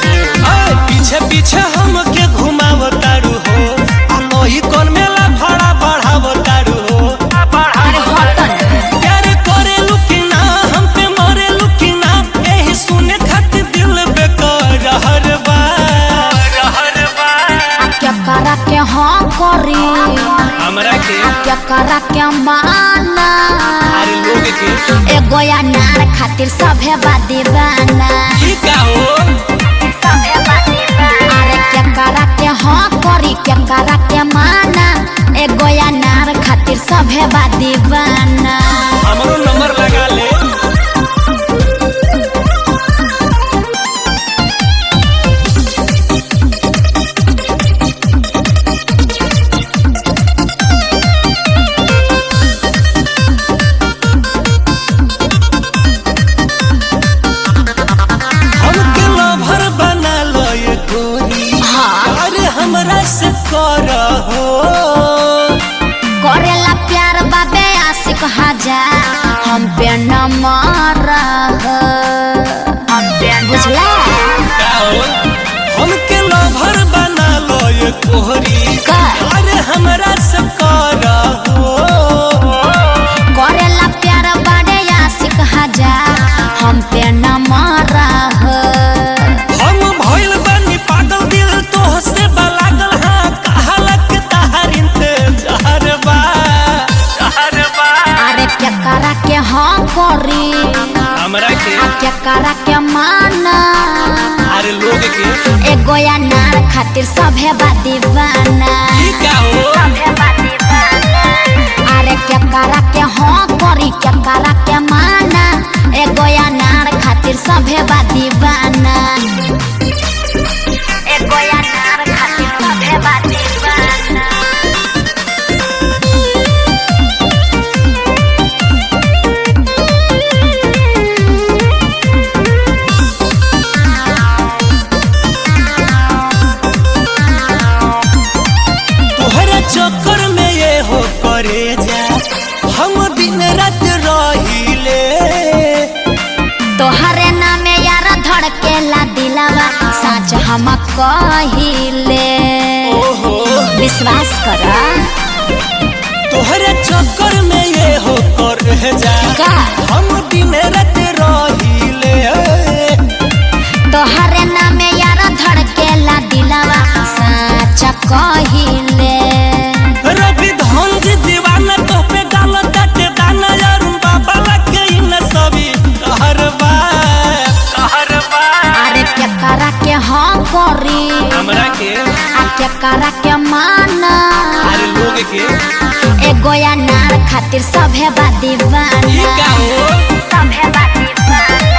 आए, पीछे पीछे हमके घुमाव तारू हो आ लोही कौन मेला भाड़ा बढ़ाव तारू हो अरे हट ना प्यार करे लुकिना हम पे मरे लुकिना यही सुने खातिर दिल बेकार रहर बा रहर बा आ क्या करा के हाँ करी हमरा के आ क्या करा के माना अरे लोग के एगो या नार खातिर सभे बा दीवाना ई का हो सभे बा दीवाना अरे क्या करा के हाँ करी क्या करा के माना एगो या नार खातिर सभे बा दीवाना हमरो नंबर लगा ले हमके लवर बना लो ये गोरी हाँ अरे हमरा से कर हो करेला प्यार बाबे आशिक हजार हम पे न मारा हम पे बुझला का हो हमके लवर बना लो ये गोरी का? अरे हमरा से कर हो करेला प्यार बाबे आशिक हजार हम पे न मारा हम भइल बानी पागल दिल तो से लागल हाँ कहलक तहार इंतजार बा जहर बा अरे क्या करा के हाँ करी हमरा के आ क्या करा के माना अरे लोग के एगो या नार खातिर सभे बा दीवाना ई का हो अरे क्या करा के हाँ करी क्या करा के माना एगो या नार खातिर सभे बा दीवाना एगो या नार खातिर सभे बा दीवाना तोहरा चक्कर में ये हो करे जा हम दिन रात रहिले तोहरे नामे यार धड़केला दिलावा सच हम कहिले ओहो विश्वास कर तोहरा चक्कर में ये हो करे जा का हम दिन रात रहिले तोहरे नामे यार धड़केला दिलावा सच कहिले रवि धनज दीवाना तो पे डाल दटे दाना यार बाबा लगे इन सभी कहरबा कहरबा अरे क्या करा के हाँ करी हमरा के आ क्या करा के माना अरे लोग के एगो या नार खातिर सभे बा ई दीवाना का हो सभे बा दीवाना